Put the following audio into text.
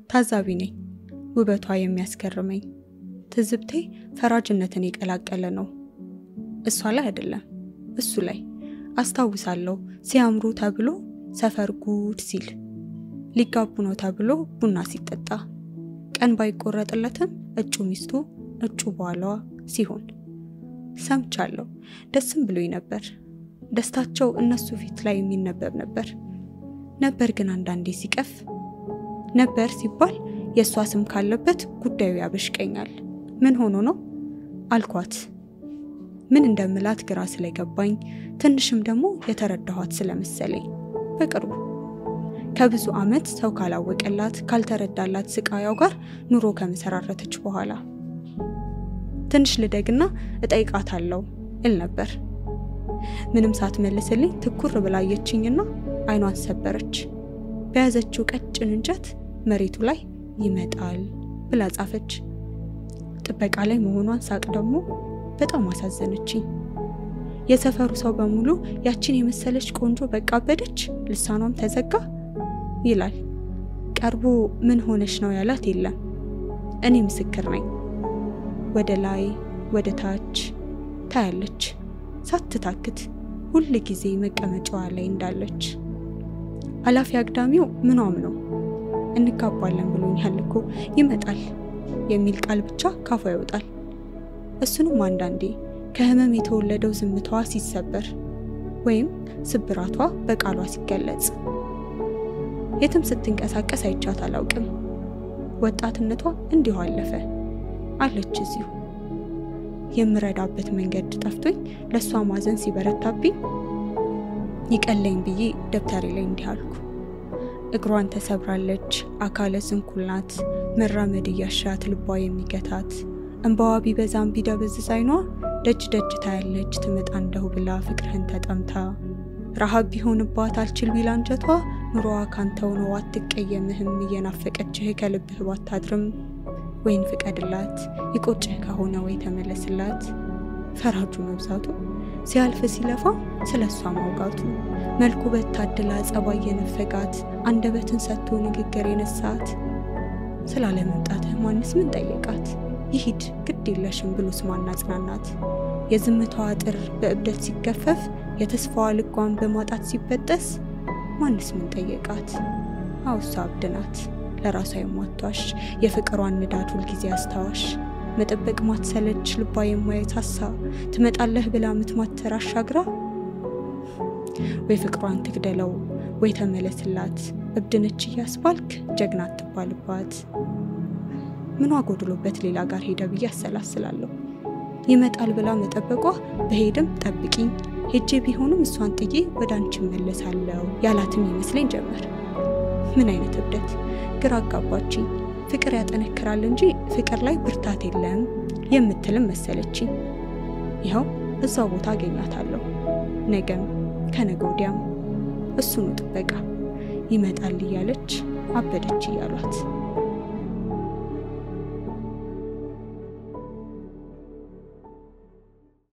ታዛቢ ነኝ። ውበቷ የሚያስገርመኝ ትዝብቴ ፈራጅነትን የቀላቀለ ነው። እሷ ላይ አይደለም፣ እሱ ላይ አስታውሳለሁ። ሲያምሩ ተብሎ ሰፈር ጉድ ሲል፣ ሊጋቡ ነው ተብሎ ቡና ሲጠጣ፣ ቀን ባይቆረጥለትም እጩ ሚስቱ እጩ ባሏ ሲሆን ሰምቻለሁ። ደስም ብሎኝ ነበር። ደስታቸው እነሱ ፊት ላይ የሚነበብ ነበር። ነበር ግን አንዳንዴ ሲቀፍ ነበር ሲባል የእሷ ስም ካለበት ጉዳዩ ያበሽቀኛል። ምን ሆኖ ነው አልኳት። ምን እንደምላት ግራ ስለገባኝ ትንሽም ደግሞ የተረዳኋት ስለመሰለኝ በቅርቡ ከብዙ ዓመት ሰው ካላወቀላት ካልተረዳላት ስቃያው ጋር ኑሮ ከመሰራረተች በኋላ ትንሽ ልደግና እጠይቃታለሁ እል ነበር። ምንም ሳትመልስልኝ ትኩር ብላ አየችኝና አይኗን ሰበረች። በያዘችው ቀጭን እንጨት መሬቱ ላይ ይመጣል ብላ ጻፈች። ጥበቃ ላይ መሆኗን ሳቅ ደግሞ በጣም አሳዘነችኝ። የሰፈሩ ሰው በሙሉ ያችን የመሰለች ቆንጆ በቃ አበደች፣ ልሳኗም ተዘጋ ይላል። ቀርቦ ምን ሆነች ነው ያላት የለም። እኔ ምስክር ነኝ። ወደ ላይ ወደ ታች ታያለች ሳትታክት ሁል ጊዜ መቀመጫዋ ላይ እንዳለች። አላፊ አግዳሚው ምኗም ነው እንጋባለን ብሎኛል እኮ ይመጣል የሚል ቃል ብቻ ካፏ ይወጣል። እሱንም አንዳንዴ ከህመም የተወለደው ዝምታዋ ሲሰበር ወይም ስብራቷ በቃሏ ሲገለጽ። የትም ስትንቀሳቀስ አይቻት አላውቅም። ወጣትነቷ እንዲሁ አለፈ አለች እዚሁ። የምረዳበት መንገድ ጠፍቶኝ ለእሷ ማዘን ሲበረታብኝ ይቀለኝ ብዬ ደብተሬ ላይ እንዲህ አልኩ። እግሯን ተሰብራለች፣ አካለ ስንኩል ናት። መራመድ እያሻት ልቧ የሚገታት እንባዋ ቢበዛም ቢደበዝዝ አይኗ ደጅ ደጅ ታያለች ትመጣ እንደሁ ብላ ፍቅርህን ተጠምታ ረሃብ ቢሆንባት አልችል ቢል አንጀቷ ኑሮዋ ካንተው ነው አትቀየምህም እየናፈቀችህ ከልብህ ባታድርም ወይን ፍቀድላት ይቆጭህ ከሆነ ወይ ተመለስላት። ፈራጁ መብዛቱ ሲያልፍ ሲለፋ ስለ እሷ ማውጋቱ መልኩ በታድላ ጸባይ የነፈጋት አንደበትን ሰጥቶ ንግግር የነሳት ስላለመምጣትህ ማንስ ምን ጠየቃት? ይሂድ ግድ የለሽም ብሎስ ማን አጽናናት? የዝምታዋ አጥር በእብደት ሲገፈፍ የተስፋዋ ልጓን በማጣት ሲበጠስ ማንስ ምን ጠየቃት? አውሳ እብድ ናት ለራሷ የማትዋሽ የፍቅሯን ንዳድ ሁልጊዜ አስታዋሽ መጠበቅ ማትሰለች ልቧ የማየታሳ ትመጣለህ ብላ ምትማተር አሻግራ ወይ ፍቅሯን ትግደለው ወይ ተመለስላት እብድነች እያስባልክ ጀግና አትባልባት። ምኗ ጎድሎበት ሌላ ጋር ሄደ ብዬ አሰላስላለሁ። ይመጣል ብላ መጠበቋ በሄድም ጠብቂኝ ሄጄ ቢሆንም እሷን ጥዬ ወደ አንቺ መለሳለሁ ያላትም ይመስለኝ ጀመር። ምን አይነት እብደት! ግራ አጋባችኝ። ፍቅር ያጠነክራል እንጂ ፍቅር ላይ ብርታት የለም የምትልም መሰለችኝ። ይኸው እዛው ቦታ አገኛታለሁ። ነገም ከነገ ወዲያም እሱኑ ጥበቃ ይመጣል እያለች አበደች እያሏት